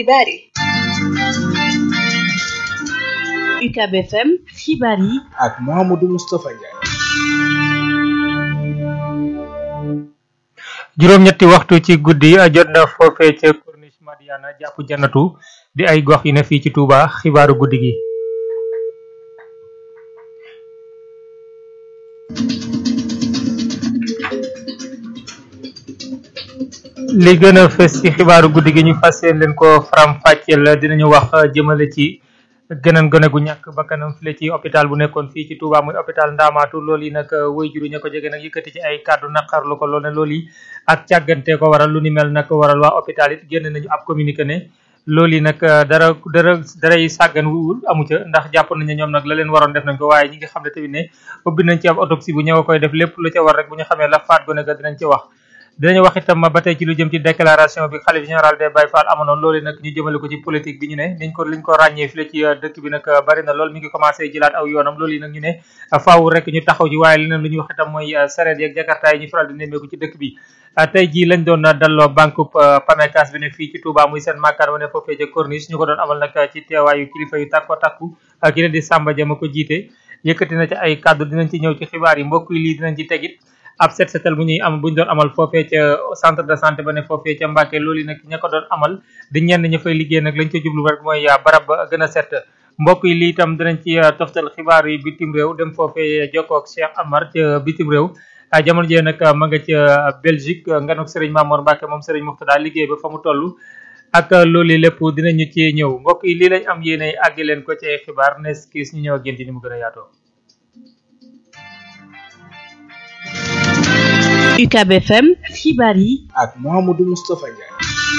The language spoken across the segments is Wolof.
xibaar yi UCAB FM xibaar yi ak Mouhamadou Moustapha Ndiaye. juróom-ñetti waxtu ci guddi jot na foofee ca Corniche Madiana jàpp jannatu di ay gox yu ne fii ci Touba xibaaru guddi gi. li gën a fës ci xibaaru guddi gi ñu fas yéene leen ko faram-fàcceel dinañu wax jëmale ci gëneen gone gu ñàkk bakkanam file ci hôpital bu nekkoon fii ci Touba muy hôpital Ndamaatu loolu yi nag way juru ña ko jege nag yëkkati ci ay kàddu naqarlu ko loolu ne loolu yi ak càggante ko waral lu ni mel nag waral waa hôpital it génn nañu ab communiqué ne loolu yi nag dara dara daray sàggan wuwul amu ca ndax jàpp nañ ne ñoom nag la leen waroon def nañ ko waaye ñi nga xam ne tamit ne ubbi nañ ci ab autopsie bu ñëw a koy def lépp lu ca war rek bu ñu xamee la faat gone ga dinañ ci wax dinañu wax itam ba tey ci lu jëm ci déclaration bi xalif général des Baye Fall amoon loolu nag ñu jëmale ko ci politique bi ñu ne niñ ko liñ ko ràññee fii la ci dëkk bi nag bari na lool mi ngi commencé jëlaat aw yoonam loolu yi nag ñu ne faaw rek ñu taxaw ci waaye leneen lu ñuy wax itam mooy sareet yeeg jakarta yi ñu faral di nemmeeku ci dëkk bi tey jii lañ doon dalloo banque Pamecas bi ne fii ci Touba muy seen makkaan wane foofee ca Corniche ñu ko doon amal nag ci teewaayu kilifa yu takko takku ki leen di Samba Dia ma ko jiite yëkkati na ci ay kàddu dinañ ci ñëw ci xibaar yi mbokk yi lii dinañ ci tegit ab set setal bu ñuy am bu ñu doon amal foofee ca centre de santé ba ne foofee ca Mbàkke loolu nag ña ko doon amal di ñenn ña fay liggéey nag lañ ca jublu rek mooy barab ba gën a set mbokk yi lii itam dinañ ci toftal xibaar yi bitim réew dem foofee jokkoo ak Cheikh Amar ca bitim réew jamono jee nag ma nga ca Belgique nganuk Serigne Mamour Mbacke moom Serigne Muxtada liggéey ba fa mu toll ak loolu lépp dinañu ci ñëw mbokk yi lii lañ am yéene àggi leen ko ci ay xibaar nes kiis ñu ñëw ak yéen ci ni mu gën a yaatoo UCAB FM xibaar yi ak Mouhamadou Moustapha Ndiaye.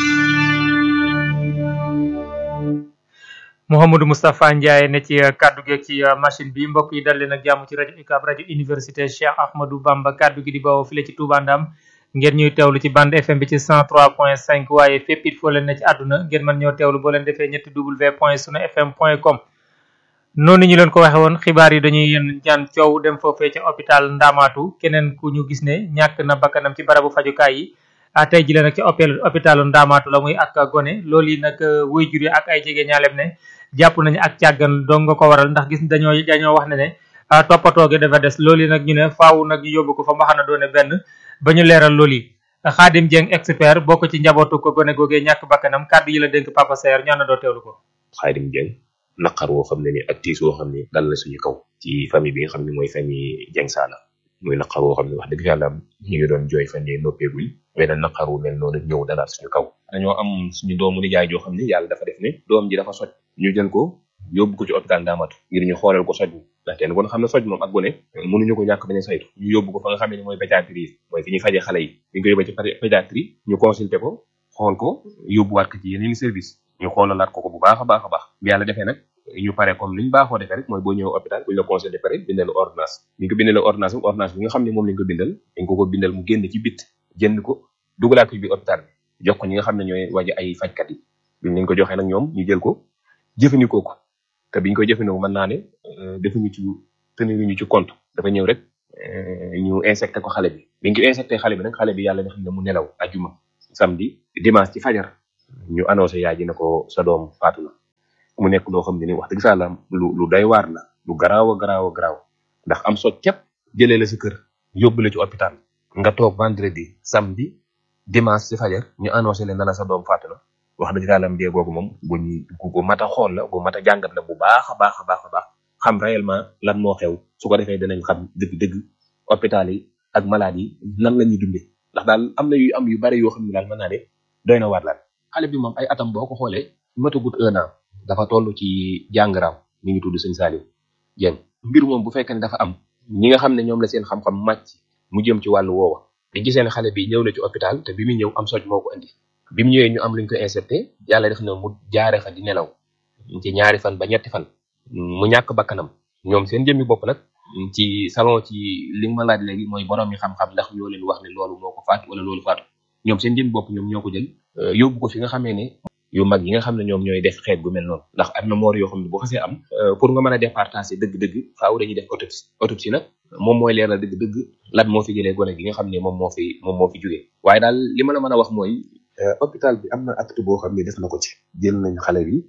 Mouhamadou Moustapha Ndiaye ne ci kaddu gi ci machine bi mbokk yi dal leen ak jàmm ci rajo UCAB rajo université Cheikh Ahmadou Bamba kaddu gi di bawoo file ci Touba Ndam ngeen ñuy teewlu ci bande FM bi ci 103.5 waaye fépp it foo leen ne ci àdduna ngeen mën ñoo teewlu boo leen defee ñetti w point sunu fm point com noonu ñu leen ko waxe woon xibaar yi dañuy yéen ñaan coow dem foofee ca hôpital Ndamaatu keneen ku ñu gis ne ñàkk na bakkanam ci barabu fajukaay yi tey ji leen nag ci hôpitalu Ndamaatu la muy ak gone loolu yi nag wuy jur yi ak ay jege ñaalem ne jàpp nañu ak càggan dong nga ko waral ndax gis dañoo dañoo wax ne ne toppatoo gi dafa des loolu yi nag ñu ne faaw nag ñu yóbbu ko fa mbaxana doone benn ba ñu leeral loolu yi Xaadim Dieng expert bokk ci njabootu ko gone googee ñàkk bakkanam kàddu yi la dénk Papa Saer ñaan na doo teewlu ko Xaadim Dieng naqar woo xam ne ni ak tiis woo xam ne dal na suñu kaw ci famille bi nga xam ne mooy famille Dieng Saala muy naqar woo xam ne wax dëgg yàlla ñu ngi doon jooy fan yii noppeeguñ beneen naqar wu mel noonu ñëw dalaat suñu kaw dañoo am suñu doomu nijaay joo xam ne yàlla dafa def ne doom ji dafa soj ñu jël ko yóbbu ko ci hôpital Ndamatou ngir ñu xoolal ko soj mi ndaxte kon xam ne soj moom ak gone mënuñu ko ñàkk bañ a saytu ñu yóbbu ko fa nga xam ne mooy pédiatrie mooy fi ñuy faje xale yi bi ñu ko yóbbee ci pédiatrie ñu consulté ko xool ko yóbbuwaat ko ci yeneen service ñu xoolalaat ko ko bu baax a baax a baax bi yàlla defee nag ñu pare comme ni ñu baaxoo defee rek mooy boo ñëw hôpital bu ñu la consulté pare bindal ordonnance bi ñu ko bindalee ordonnance bi ordonnance bi nga xam ne moom lañ ko bindal dañ ko ko bindal mu génn ci bit jënd ko dugalaat ko bi hôpital bi jox ko ñi nga xam ne ñooy waje ay fajkat yi biñ leen ko joxee nag ñoom ñu jël ko jëfandikoo ko te biñ koy jëfandikoo mën naa ne defuñu ci teniruñu ci compte dafa ñëw rek ñu insecté ko xale bi biñ ko insecté xale bi nag xale bi yàlla nga xam ne mu nelaw ajuma samedi dimanche ci fajar ñu annoncé yaay ji ne ko sa doom faatu na mu nekk loo xam ne ni wax dëgg saa lu lu doy waar la lu garaaw a garaaw a garaaw ndax am soj képp jëlee la si kër yóbbu la ci hôpital nga toog vendredi samedi dimanche ci fajar ñu annoncé leen na la sa doom faatu na wax dëgg yàlla mbee googu moom bu ñu gu mat a xool la gu mat a jàngat la bu baax a baax a baax a baax xam réellement lan moo xew su ko defee dinañ xam dëgg-dëgg hôpital yi ak malade yi nan la ñuy dundee ndax daal am na yu am yu bari yoo xam ne daal mën naa ne doy na waar laal xale bi moom ay atam boo ko xoolee matagut un an dafa toll ci jàngaraam mi ngi tudd sëñ Saliou Dieng mbir moom bu fekkee ne dafa am ñi nga xam ne ñoom la seen xam-xam màcc mu jëm ci wàllu woowa te gisee ne xale bi ñëw na ci hôpital te bi muy ñëw am soj moo ko indi bi mu ñëwee ñu am luñ ko inserté yàlla def na mu jaare fa di nelaw ci ñaari fan ba ñetti fan mu ñàkk bakkanam ñoom seen jëmmi bopp nag ci salon ci li nga ma laaj léegi mooy borom yi xam-xam ndax ñoo leen wax ne loolu moo ko faat wala loolu faatu ñoom seen jëmmi bopp ñoom ñoo ko jël yóbbu ko fi nga xamee ne yu mag yi nga xam ne ñoom ñooy def xeet gu mel noonu ndax am na moor yoo xam ne bu xasee am pour nga mën a départager dëgg-dëgg faaw dañuy def autopsie autopsie nag moom mooy leeral dëgg-dëgg lan moo fi jëlee gone gi nga xam ne moom moo fi moom moo fi jógee waaye daal li ma la mën a wax mooy hôpital bi am na acte boo xam ne def na ko ci jël nañ xale bi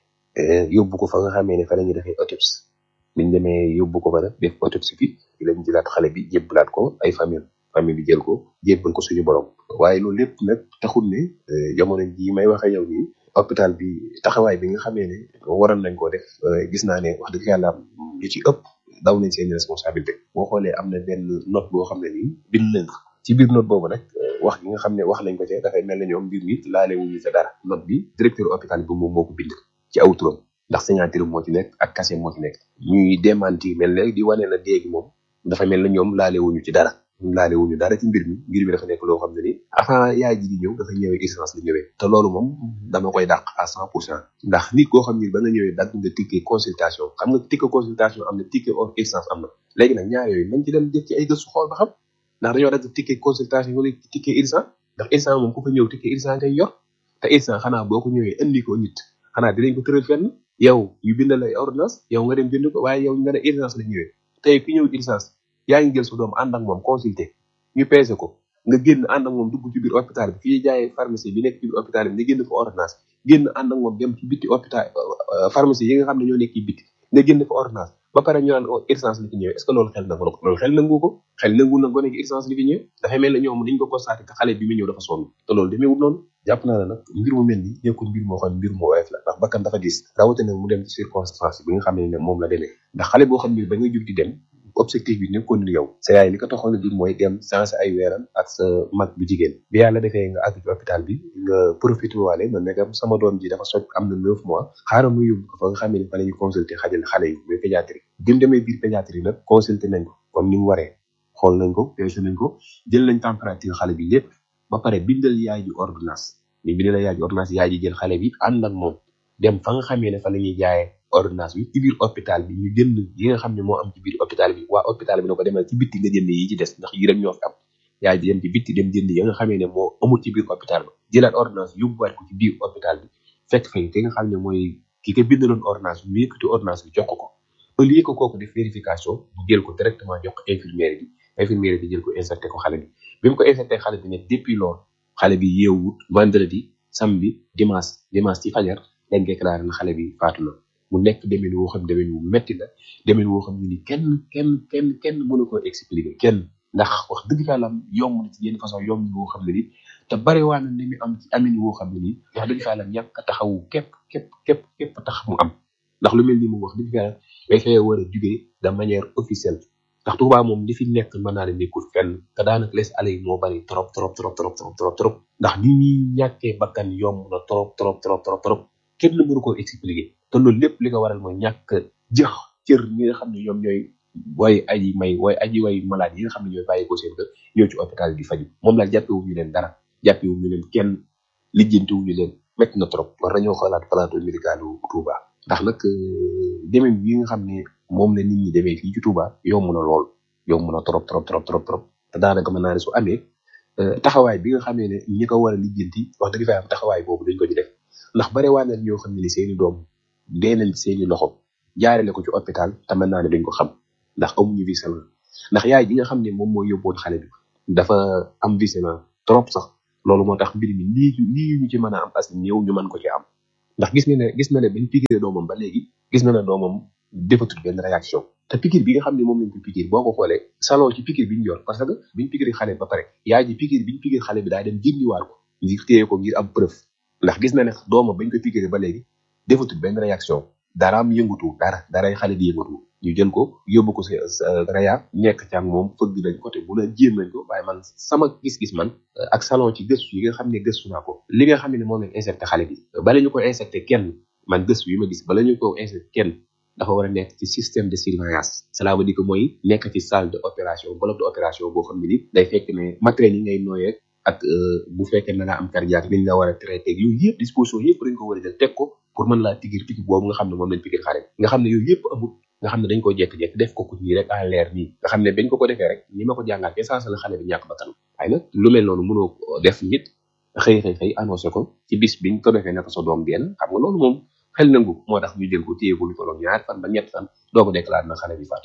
yóbbu ko fa nga xamee ne fa la ñuy defee autopsie biñ demee yóbbu ko fa nag def autopsie bi di lañ jëlaat xale bi jébbalaat ko ay famille famille bi jël ko jébbal ko suñu borom waaye loolu lépp nag taxul ne jamono ji may waxe yow nii hôpital bi taxawaay bi nga xamee ne waroon nañ koo def gis naa ne wax dëgg yàlla lu ci ëpp daw nañ seen responsabilité boo xoolee am na benn note boo xam ne nii bind nañ ko ci biir note boobu nag wax gi nga xam ne wax nañ ko ci dafay mel ne ñoom mbir mi laale wuñu sa dara note bi directeur hôpital bi moom moo ko bind ci aw turam ndax signature moo ci nekk ak cachet moo ci nekk ñuy démenti mel ne di wane na déegi moom dafa mel ne ñoom laale wuñu ci dara laale wuñu dara ci mbir mi mbir mi dafa nekk loo xam ne ni avant yaay ji di ñëw dafa ñëwee urgence la ñëwee te loolu moom dama koy dàq à cent pour cent ndax nit koo xam ni ba nga ñëwee dagg nga ticket consultation xam nga ticket consultation am na ticket hors urgence am na léegi nag ñaar yooyu nañ ci dem def ci ay gëstu xool ba xam ndax dañoo dagg ticket consultation wala ticket urgence ndax urgence moom ku fa ñëw ticket urgence ngay yor te urgence xanaa boo ko ñëwee indi ko nit xanaa dinañ ko tëral fenn yow yu bindal ay ordonnance yow nga dem jënd ko waaye yow nga ne urgence la ñëwee tey ki ñëw urgence yaa ngi jël sa doom ànd ak moom consulter ñu peese ko nga génn ànd ak moom dugg ci biir hôpital bi fii jaayee pharmacie bi nekk ci biir hôpital bi nga génn fa ordonnance génn ànd ak moom dem ci bitti hôpital pharmacie yi nga xam ne ñoo nekk ci bitti nga génn fa ordonnance ba pare ñu naan urgence li fi ñëwee est ce que loolu xel nangu loolu xel nangu ko xel nangu na gone gi urgence li fi ñëwee dafay mel ne ñoom dañ ko constaté que xale bi mu ñëw dafa sonn te loolu demeewul noonu jàpp naa ne nag mbir mu mel ni nekkul mbir moo xam mbir mu woyof la ndax bakkan dafa gis rawatina mu dem ci circonstance bi nga xam ne moom la demee ndax xale boo xam ne ba nga jug di dem objectif bi nekkoon ni yow sa yaay li ko taxoon a jug mooy dem sensé ay weeram ak sa mag bu jigéen bi yàlla defee nga àgg ci hôpital bi nga profité waale na nekkam sama doom ji dafa soj am na neuf mois xaaral mu yóbbu ko fa nga xam ne fa la ñuy consulter xajal xale yi muy pédiatrie bi mu demee biir pédiatrie nag consulter nañ ko comme ni mu waree xool nañ ko peese nañ ko jël nañ température xale bi lépp ba pare bindal yaay ji ordonnance ni bindal yaay ji ordonnance yaay ji jël xale bi ànd ak moom dem fa nga xamee ne fa la ñuy jaayee ordonnance bi ci biir hôpital bi ñu jënd yi nga xam ne moo am ci biir hôpital bi waa hôpital bi na ko demal ci bitti nga jënd yi ci des ndax yi rek ñoo fi am yaay ji dem ci bitti dem jënd yi nga xamee ne moo amul ci biir hôpital ba jëlaat ordonnance yóbbuwaat ko ci biir hôpital bi fekk fa ki nga xam ne mooy ki ko bindaloon ordonnance bi mu yëkkati ordonnance bi jox ko ko au lieu que kooku def vérification bu jël ko directement jox ko infirmière bi infirmière bi jël ko inserté ko xale bi bi mu ko inserté xale bi ne depuis loolu xale bi yeewut vendredi samedi dimanche dimanche ci fajar dañ déclaré na xale bi faatu na mu nekk demin woo xam demin wu metti la demin woo xam ne ni kenn kenn kenn kenn mënu ko expliquer kenn ndax wax dëgg fa yàlla yomb na ci yenn façon yomb woo xam ne ni te bari waa na ni mu am ci amin woo xam ne ni wax dëgg fa yàlla ñàkk a taxawu képp képp képp képp tax mu am ndax lu mel ni moom wax dëgg fa yàlla day fee war a jugee de manière officielle ndax Touba moom li fi nekk mën naa ne nekkul fenn te daanaka les allées moo bari trop trop trop trop trop trop trop ndax ni ñuy ñàkkee bakkan yomb na trop trop trop trop trop kenn mënu ko expliquer te loolu lépp li ko waral mooy ñàkk jëx cër ñi nga xam ne ñoom ñooy way aji may way aji way malade yi nga xam ne ñooy bàyyi ko seen kër ñëw ci hôpital di faju moom la jàppewuñu leen dara jàppewuñu leen kenn lijjantiwuñu leen métti na trop war nañoo xoolaat plateau médical u Touba ndax nag demee yi nga xam ne moom la nit ñi demee fii ci Touba yomb na lool yomb na trop trop trop trop trop te daanaka mën naa ne su amee taxawaay bi nga xamee ne ñi ko war a lijjanti wax dëgg fa am taxawaay boobu dañ ko ci def ndax bare waa na ñoo xam ne ni seeni doom dee nañ seeni loxo jaarale ko ci hôpital te mën naa ne duñ ko xam ndax amuñu visément ndax yaay ji nga xam ne moom moo yóbboon xale bi dafa am visément trop sax loolu moo tax mbir mi lii lii ñu ci mën a am as ñëw ñu mën ko ci am ndax gis na ne gis na ne bañ piqûre doomam ba léegi gis na ne doomam defatul benn réaction te piqûre bi nga xam ne moom lañ ko piqûre boo ko xoolee salon ci piqûre bi ñu yor parce que biñ piqûre xale ba pare yaay ji piqûre biñ piqûre xale bi daa dem jëndiwaat ko ngir téye ko ngir am preuve ndax gis na ne doomam bañ ko piqûre ba léegi defatul benn réaction daraam yëngutu dara daray xale di yëngatu ñu jël ko yóbbu ko sa sa raya nekk ci ak moom fëgg nañ côté bu la jéem nañ ko waaye man sama gis-gis man ak salon ci gëstu yi nga xam ne gëstu naa ko li nga xam ne moom lañ injecté xale bi bala ñu ko injecté kenn man gëstu yi ma gis bala ñu ko injecté kenn dafa war a nekk ci système de surveillance cela veut dire que mooy nekk ci salle de opération bloc de opération boo xam ne ni day fekk ne matériel yi ngay nooyee ak bu fekkee na nga am cardiaque liñ la war a traité ak yooyu yëpp disposition yëpp dañ ko war a jël teg ko pour mën laa tigir tigir boobu nga xam ne moom lañ pigir xale nga xam ne yooyu yëpp amul nga xam ne dañ ko jekk-jekk def ko ku nii rek à l'air nii nga xam ne bañ ko ko defee rek ni ma ko jàngaat essence la xale bi ñàkk bakkan waaye nag lu mel noonu mënoo def nit xëy xëy xëy annoncé ko ci bis biñ ko defee naka sa doom benn xam nga loolu moom xel nangu moo tax ñu jël ko téye ko lu tolloog ñaar fan ba ñett fan doo ko déclaré na xale bi faatu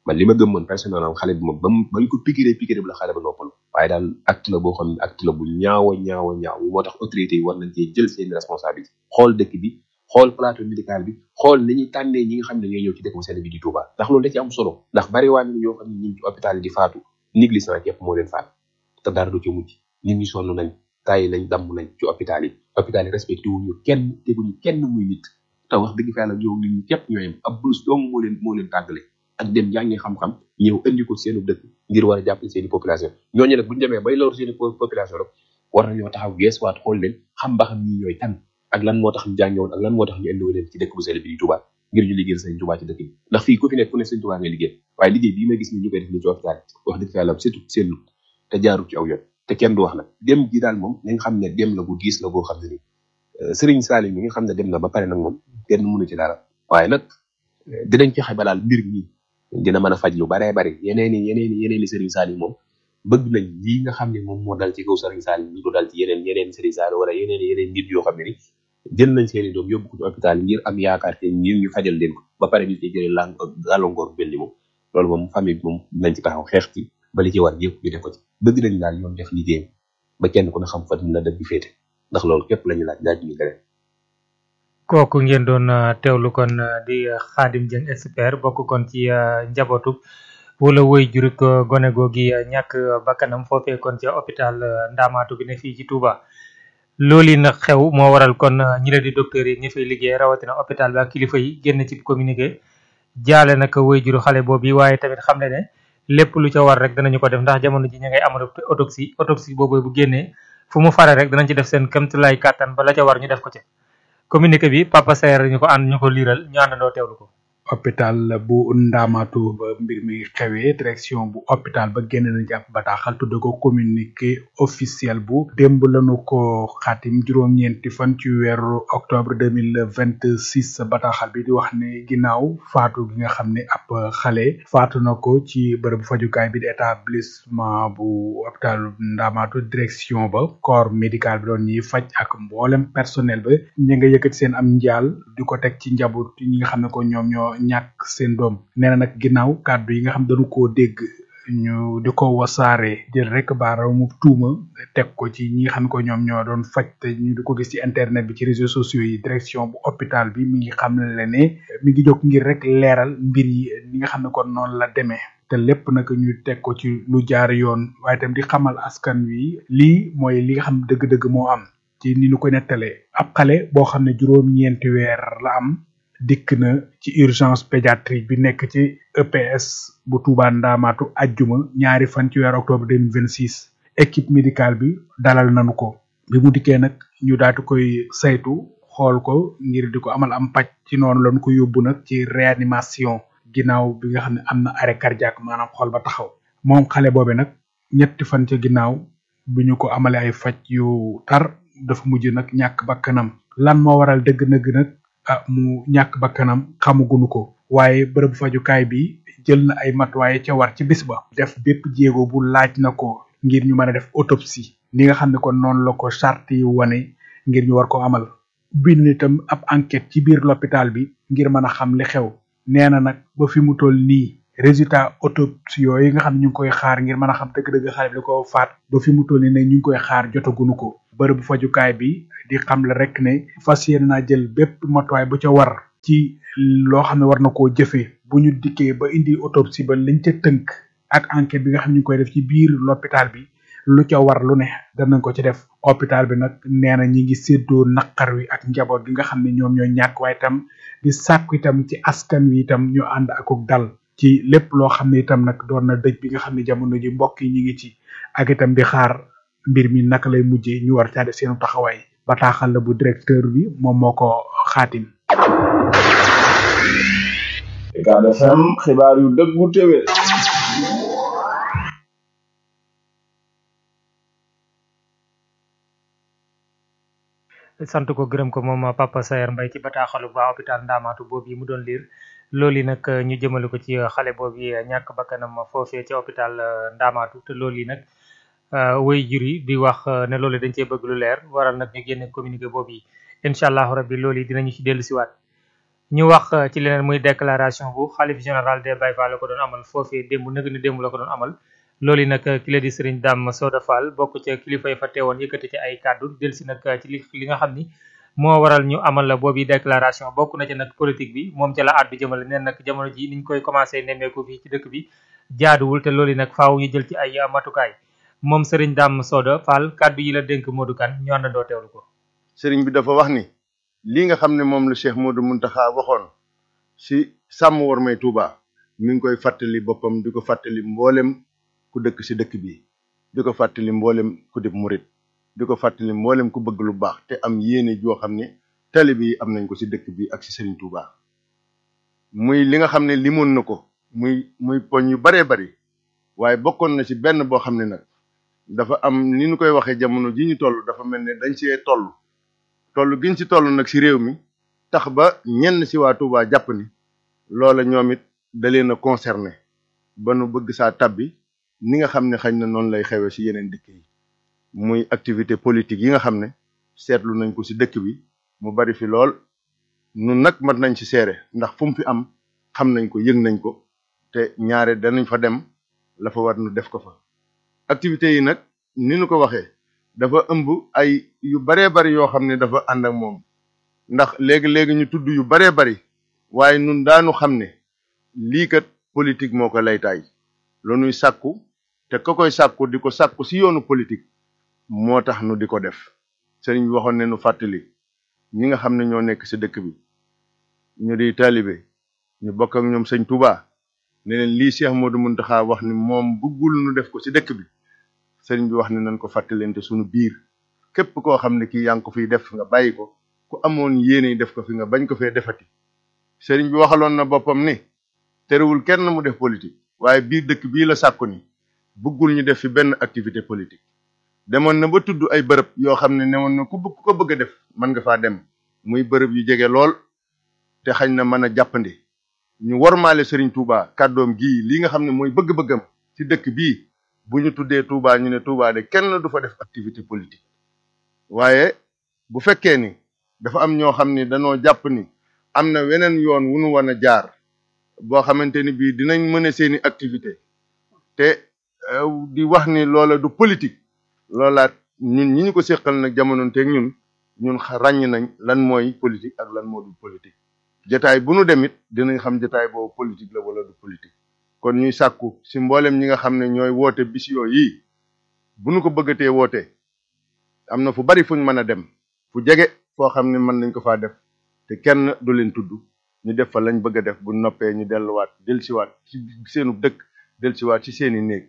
man li ma gëm man personnellement xale bi moom ba mu bañ ko piqûre piqûre bi la xale ba noppalu waaye daal acte la boo xam ne acte la bu ñaaw a ñaaw a ñaaw moo tax autorités yi war nañ cee jël seen responsabilité xool dëkk bi xool plateau médical bi xool ni ñuy tànnee ñi nga xam ne ñooy ñëw ci dëkk bu sell bi di Touba ndax loolu da ci am solo ndax bari waa ni ñoo xam ne ñu ngi ci hôpital yi di faatu négligence yëpp moo leen faat te dara du ci mujj nit ñi sonn nañ tàyyi nañ damm nañ ci hôpital yi hôpital yi respecté wuñu kenn teguñu kenn muy nit te wax dëgg fa yàlla ñoo nit ñi képp ñoo yem ab blouse dong moo leen moo leen tàggale ak dem jàngi xam-xam ñëw indi ko seenu dëkk ngir war a jàppale seeni population ñooñu nag buñu demee bay lor seeni population rek war nañoo taxaw geesuwaat xool leen xam ba xam ñi ñooy kan ak lan moo tax ñu jàngewoon ak lan moo tax ñu indiwoon leen ci dëkk bu sell bi di Touba ngir ñu liggéeyal sëñ Touba ci dëkk bi ndax fii ku fi nekk ku ne sëñ Touba ngay liggéey waaye liggéey bii may gis ni ñu koy def ni ci hôpital wax dëgg fa yàlla surtout seen te jaarul ci aw yoon te kenn du wax nag dem gi daal moom nañ xam ne dem la bu diis la boo xam ne ni Serigne Salim mi nga xam ne dem na ba pare nag moom kenn mënu ci dara waaye nag dinañ fexe ba daal mbir mi dina mën a faj lu baree bari yeneen i yeneen i yeneen i Serigne Salim moom bëgg nañ lii nga xam ne moom moo dal ci kaw Serigne Salim ñu ko dal ci yeneen yeneen Serigne Salim wala yeneen yeneen nit yoo xam ne ni jël nañ seeni doom yóbbu ko ci hôpital ngir am yaakaar te ngir ñu fajal leen ko ba pare ñu ci jëlee lang gàllankoor bu mel ni moom loolu moom famille bi moom nañ ci taxaw xeex ci ba li ci war yëpp ñu def ko ci bëgg nañ daal yoon def liggéeyam ba kenn ku ne xam fan la dëgg féete ndax loolu képp lañu laaj laaj ñu leneen kooku ngeen doon teewlu kon di Khadim Dieng expert bokk kon ci njabootu wala woy jurik gone googi ñàkk bakkanam foofee kon ci hôpital Ndamaatu bi ne fii ci Touba loolu yi nag xew moo waral kon ñi la di docteur yi ñi fay liggéey rawatina hôpital bi ak kilifa yi génn ci communiqué jaale nag woy juru xale boobu waaye tamit xam ne ne lépp lu ca war rek danañu ko def ndax jamono ji ñu ngay amal autopsie autopsie boobu bu génnee fu mu fare rek danañ ci def seen kéemtulaay kàttan ba la ca war ñu def ko ci communiqué bi Papa Saer ñu ko ànd ñu ko liiral ñu àndandoo teewlu ko. hôpital bu ndaamaatu ba mbir mi xewee direction bu hôpital ba génn na jàpp bataaxal tudde ko communiqué officiel bu démb lañu ko xaatim juróom-ñeenti fan ci weeru octobre deux mille vingt six bataaxal bi di wax ne ginnaaw faatu gi nga xam ne ab xale faatu na ko ci bërëbu fajukaay bi di établissement bu hôpital ndaamaatu direction ba corps médical bi doon ñuy faj ak mboolem personnel ba ñi nga yëkkati seen am njaal di ko teg ci njaboot ñi nga xam ne ko ñoom ñoo ñàkk seen doom nee na nag ginnaaw kàddu yi nga xam dañu koo dégg ñu di ko wasaare jël rek baaraamu tuuma teg ko ci ñi nga xam ne ko ñoom ñoo doon faj te ñu di ko gis ci internet bi ci réseaux sociaux yi direction bu hôpital bi mi ngi xam ne ne mi ngi jóg ngir rek leeral mbir yi ni nga xam ne kon noonu la demee te lépp nag ñu teg ko ci lu jaar yoon waaye tam di xamal askan wi lii mooy li nga xam dëgg-dëgg moo am ci ni ñu ko nettalee ab xale boo xam ne juróom-ñeenti weer la am dikk na ci urgence pédiatrique bi nekk ci EPS bu Touba Ndamaatu ajjuma ñaari fan ci weer octobre deux mille vingt six équipe médicale bi dalal nañu ko bi mu dikkee nag ñu daatu koy saytu xool ko ngir di ko amal am paj ci noonu lañu ko yóbbu nag ci réanimation ginnaaw bi nga xam ne am na arrêt cardiaque maanaam xool ba taxaw moom xale boobe nag ñetti fan ca ginnaaw bi ñu ko amale ay faj yu tar dafa mujj nag ñàkk bakkanam lan moo waral dëgg-dëgg nag ah mu ñàkk bakkanam xamagunu ko waaye bërëb fajukaay bi jël na ay matuwaay ca war ci bis ba def bépp jéego bu laaj na ko ngir ñu mën a def autopsie ni nga xam ne kon noonu la ko charte yi wane ngir ñu war ko amal bind itam ab enquête ci biir l'hôpital bi ngir mën a xam li xew nee na nag ba fi mu toll nii résultat autopsie yooyu nga xam ne ñu ngi koy xaar ngir mën a xam dëgg-dëgg xale bi li ko faat ba fi mu toll nii nag ñu ngi koy xaar jotagunu ko bërëbu fajukaay bi di xam la rek ne fas yéene naa jël bépp matuwaay bu ca war ci loo xam ne war na koo jëfee bu ñu dikkee ba indi autopsie ba liñ ca tënk ak enquête bi nga xam ne ñu ngi koy def ci biir l'hôpital bi lu ca war lu ne danañ ko ci def hôpital bi nag nee na ñi ngi séddoo naqar wi ak njaboot gi nga xam ne ñoom ñoo ñàkk waaye itam di sàkku itam ci askan wi itam ñu ànd akuk dal ci lépp loo xam ne itam nag doon na dëj bi nga xam ne jamono ji mbokk yi ñi ngi ci ak itam di xaar mbir mi naka lay mujjee ñu war caa def seenu taxawaay bataaxal la bu directeur bi moom moo ko xaatim Ucab FM xibaar yu dëggu téwé sant ko gërëm ko moom Papa Saer Mbaye ci bataaxalu ba hôpital Ndamaatu boobu yi mu doon liir loolu yi nag ñu jëmale ko ci xale boobu yi ñàkk bakkanam foofee ci hôpital Ndamaatu te loolu yi nag way jur yi di wax ne loolu dañ cee bëgg lu leer waral nag ñu génne communiqué boobu yi incha allahu rabbi loolu yi dinañu ci dellu siwaat ñu wax ci leneen muy déclaration bu xalif général des Baye Fall la ko doon amal foofee démb nëg ni démb la ko doon amal loolu yi nag ki la di Serigne Dame Soda Fall bokk ca kilifa yi fa teewoon yëkkati ci ay kàddu delsi nag ci li li nga xam ni moo waral ñu amal la boobu déclaration bokk na ci nag politique bi moom ca la àddu jëmale neen nag jamono ji niñ koy commencé nemmeeku fii ci dëkk bi jaaduwul te loolu yi nag faaw ñu jël ci ay matukaay moom Serigne Dame Soda Fall kàddu yi la dénk Modou Kane ñu àndandoo teewlu ko. sëriñ bi dafa wax ni lii nga xam ne moom la Cheikh Modou Mountakha waxoon si sàmm war may Touba mi ngi koy fàttali boppam di ko fàttali mboolem ku dëkk si dëkk bi di ko fàttali mboolem ku dib murit di ko fàttali mboolem ku bëgg lu baax te am yéene joo xam ne tali bi am nañ ko si dëkk bi ak si sëriñ Touba muy li nga xam ne limoon na ko muy muy poñ yu baree bari waaye bokkoon na ci benn boo xam ne nag dafa am ni ñu koy waxee jamono ji ñu toll dafa mel ne dañ see toll toll giñ ci toll nag ci réew mi tax ba ñenn ci waa Touba jàpp ni loola ñoom it da leen a concerné ba nu bëgg saa tabbi ni nga xam ne xañ na noonu lay xewee ci yeneen dëkk yi muy activité politique yi nga xam ne seetlu nañ ko ci dëkk bi mu bari fi lool nun nag mat nañ ci seere ndax fu mu fi am xam nañ ko yëg nañ ko te ñaare danañ fa dem la fa war nu def ko fa activités yi nag ni nu ko waxee dafa ëmb ay yu baree bari yoo xam ne dafa ànd ak moom ndax léegi-léegi ñu tudd yu baree bari waaye nun daanu xam ne lii kat politique moo ko laytaay lu nuy sàkku te ka koy sàkku di ko sàkku si yoonu politique moo tax nu di ko def sëriñ bi waxoon ne nu fàttali ñi nga xam ne ñoo nekk si dëkk bi ñu di taalibe ñu bokk ak ñoom sëñ Touba ne leen lii Cheikh Modou Mountakha wax ni moom bëggul nu def ko si dëkk bi sëriñ bi wax ne nañ ko fàttalente suñu biir képp koo xam ne kii yaa ngi ko fiy def nga bàyyi ko ku amoon yéene def ko fi nga bañ ko fee defati sëriñ bi waxaloon na boppam ni terewul kenn mu def politique waaye biir dëkk bii la sàkku ni bëggul ñu def fi benn activité politique demoon na ba tudd ay bërëb yoo xam ne newoon na ku bëgg ko bëgg a def mën nga faa dem muy bërëb yu jege lool te xañ na mën a jàppandi ñu wormaale sëriñ Touba kàddoom gii li nga xam ne mooy bëgg-bëggam ci dëkk bii bu ñu tuddee Touba ñu ne Touba de kenn du fa def activité politique waaye bu fekkee ni dafa am ñoo xam ni dañoo jàpp ni am na weneen yoon wu nu war a jaar boo xamante ni bii dinañ mën a seeni activité te di wax ni loola du politique loolaat ñun ñi ñu ko séqal nag jamono teeg ñun ñun ràññ nañ lan mooy politique ak lan moo du politique jataay bu nu demit dinañ xam jataay boobu politique la wala du politique kon ñuy sàkku si mboolem ñi nga xam ne ñooy woote bis yii bu nu ko bëggatee woote am na fu bari fuñ mën a dem fu jege foo xam ne mën nañ ko faa def te kenn du leen tudd ñu def fa lañ bëgg a def bu noppee ñu delluwaat delsiwaat ci seenu dëkk delsiwaat ci seeni néeg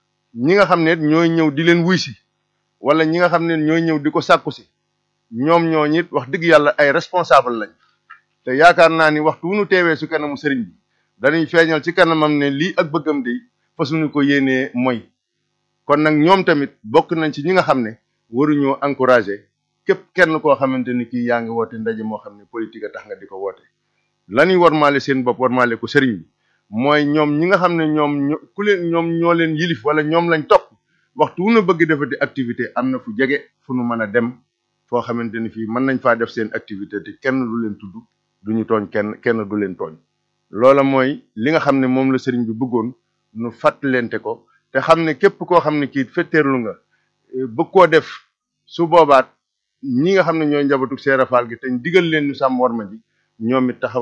ñi nga xam ne ñooy ñëw di leen wuy si wala ñi nga xam ne ñooy ñëw di ko sàkku si ñoom ñoo ñit wax dëgg yàlla ay responsable lañ te yaakaar naa ni waxtu wu nu teewee su kanamu sëriñ bi dañuy feeñal ci kanamam ne lii ak bëggam di fasuñu ko yéenee mooy kon nag ñoom tamit bokk nañ ci ñi nga xam ne waruñoo encouragé képp kenn koo xamante ni kii yaa ngi woote ndaje moo xam ne politique a tax nga di ko woote lañuy warmaale seen bopp warmaale ko sëriñ bi mooy ñoom ñi nga xam ne ñoom ku leen ñoom ñoo leen yilif wala ñoom lañ topp waxtu wu na bëgg defati activité am na fu jege fu nu mën a dem foo xamante ni fii mën nañ faa def seen activité te kenn du leen tudd duñu tooñ kenn kenn du leen tooñ loola mooy li nga xam ne moom la sëriñ bi bëggoon nu fàttalente ko te xam ne képp koo xam ne kii fetteerlu nga bëgg koo def su boobaat ñi nga xam ne ñooy njabootu Seera Faal gi te digal leen ñu sàmm war ma ji ñoom it taxaw